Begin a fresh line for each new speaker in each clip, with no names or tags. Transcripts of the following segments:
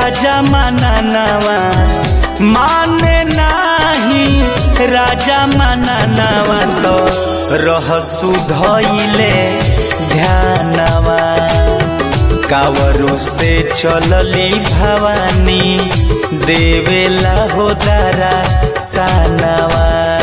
राजा मानवा माने नाही राजा मानवा तो रहसु धैले ध्यानवा कावरू से चलली भवानी देवेला हो दारा सानवा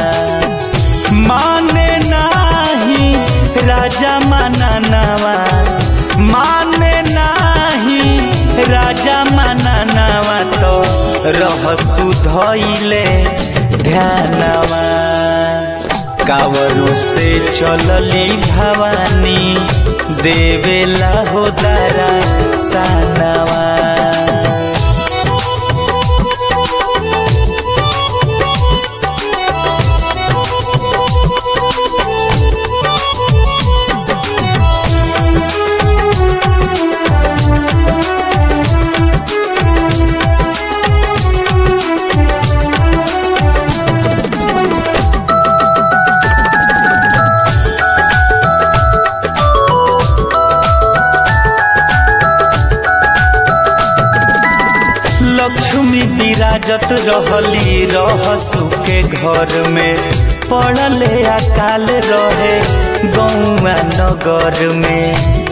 माने नाही राजा मानवा माने नाही राजा मानवा तो रहसु धैले ध्यानवा कावरू से चलली भवानी देवेला हो दारा सानवा लक्ष्मी विराजत रहली रहसु के घर में पड़ले अकाल रहे गौआ नगर में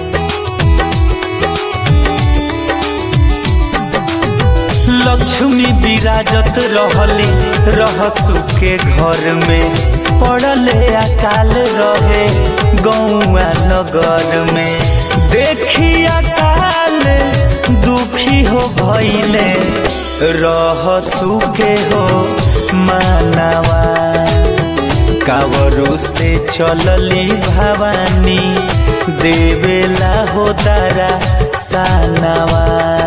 लक्ष्मी विराजत रहली रहसु के घर में पड़ले अकाल रहे गौआ नगर में देखी अकाल दुखी हो भैले रहसु के हो मानवा कावरू से चलली भवानी देवेला हो दारा सानवा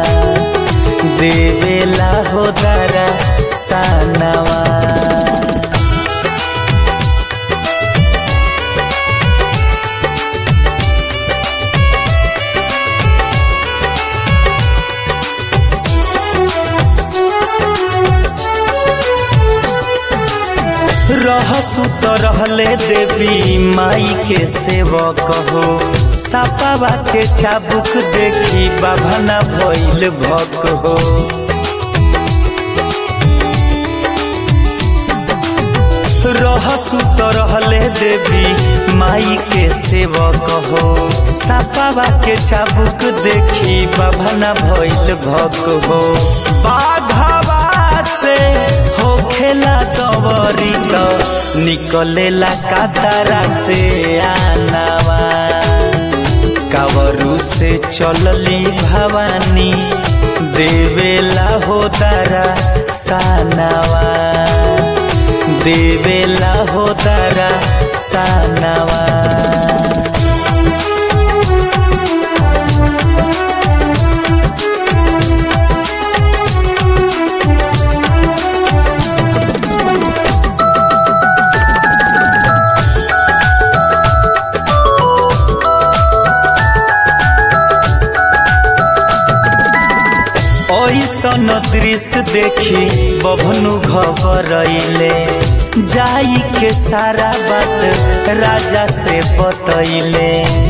देवेला हो दारा सानवा रहसु तो रहले देवी माई के सेवक हो सापावा के चाबुक देखी बाभना भइल भक हो रहसु तो रहले देवी माई के सेवक हो सापावा के चाबुक देखी बाभना भइल भक हो बाघावा से हो खेला कवरी तो निकलेला कातारा से आनावा कावरू से चलली भवानी देवेला हो तारा सानवा देवेला हो तारा सानवा ऐसन दृश्य देखी बभनु घबरैले जाई के सारा बात राजा से बतैले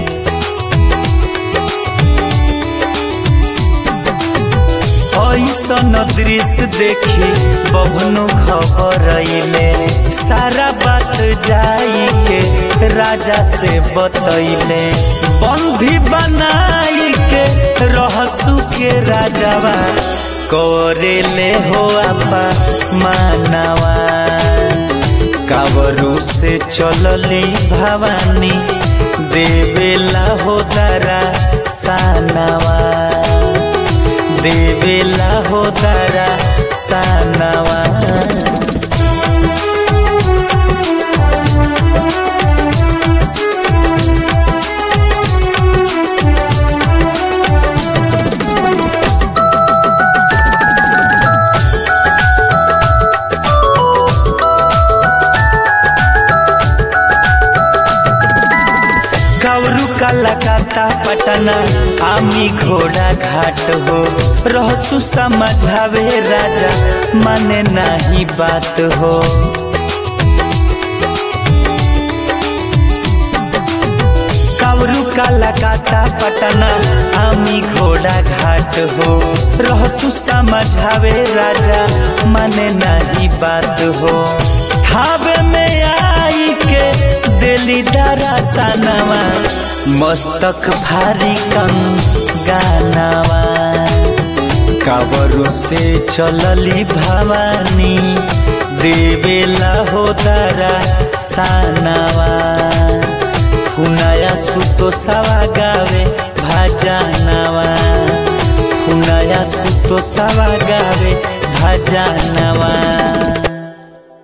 ऐसन दृश्य देखी बभनु घबरैले सारा बात जाई के राजा से बतैले बंधी बनाई के रहसु के राजावा करेले हो आपा मानवा कावरू से चलली भवानी देवेला हो दारा सानवा देवेला हो दारा सानवा कावरू कलकत्ता पटना आमी घोड़ा घाट हो रहसु समझावे राजा माने नाही बात हो कावरू कालाकाता पटना आमी घोड़ा घाट हो रहसु समझावे राजा माने नहीं बात हो खावे में आई के दिली दारा सनवा मस्तक भारी कम गानावा कावरू से चलली भवानी देवेला हो दारा सानावा फुनाया सुतो सवा गावे भजनवा फुनाया सुतो सवा गावे भजनवा